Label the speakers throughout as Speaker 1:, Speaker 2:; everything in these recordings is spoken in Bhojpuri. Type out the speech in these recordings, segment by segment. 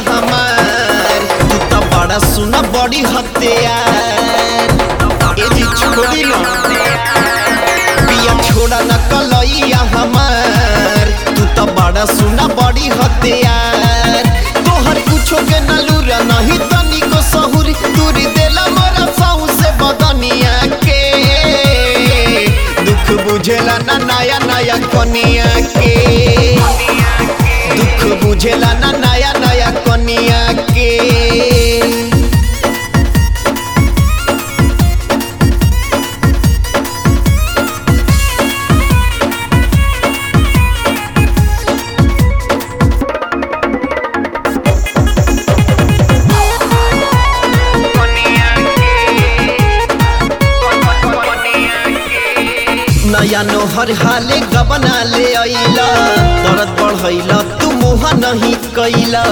Speaker 1: हमार तू तो बड़ा सुना बड़ी हत्यार ए जी छोड़ी ना पिया छोड़ा न कलैया हमार तू तो बड़ा सुना बड़ी हत्यार तोहर कुछो के न लूरा नहीं तनिको सहुरी दूरी देला मोरा साहू से बदनिया के दुख बुझेला ना नया नया कनिया के दुख बुझेला ना नया नया कनिया के नया नोहर हाले गबना ले अइला दर्द बढ़ैला तू मुहा नहीं कैला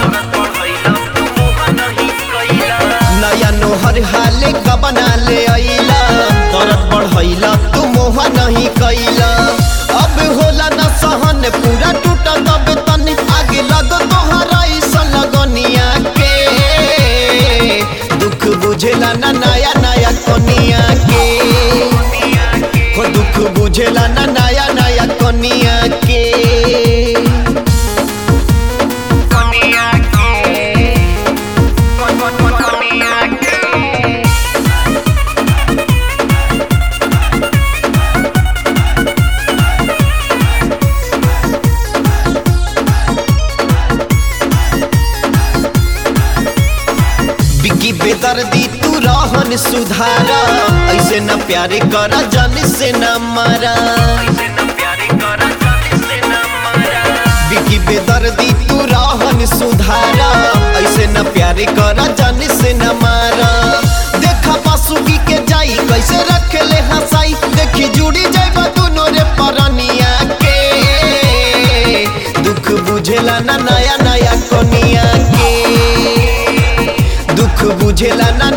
Speaker 1: नया नोहर हाले गबना ले अइला दर्द बढ़ैला तू मुहा नहीं कैला अब होला न सहन पूरा टूटा तब तन आगे लग तोहरा ऐसा लगनिया के दुख बुझेला ना नया नया कनिया के हो दुख बुझेला ना नया नया कनिया के बिकी बेदर्दी तू रहन सुधारा ऐसे न प्यारे करा जान से न मारा बिकी बेदर्दी तू रहन सुधारा ऐसे न प्यारे करा जान से न मारा देखा बासुकी के जाई कैसे रखे ले हंसाई देखी जुड़ी जाइबा दोनों रे परनिया के दुख बुझेला ना नया नया कनिया के दुख बुझेला ना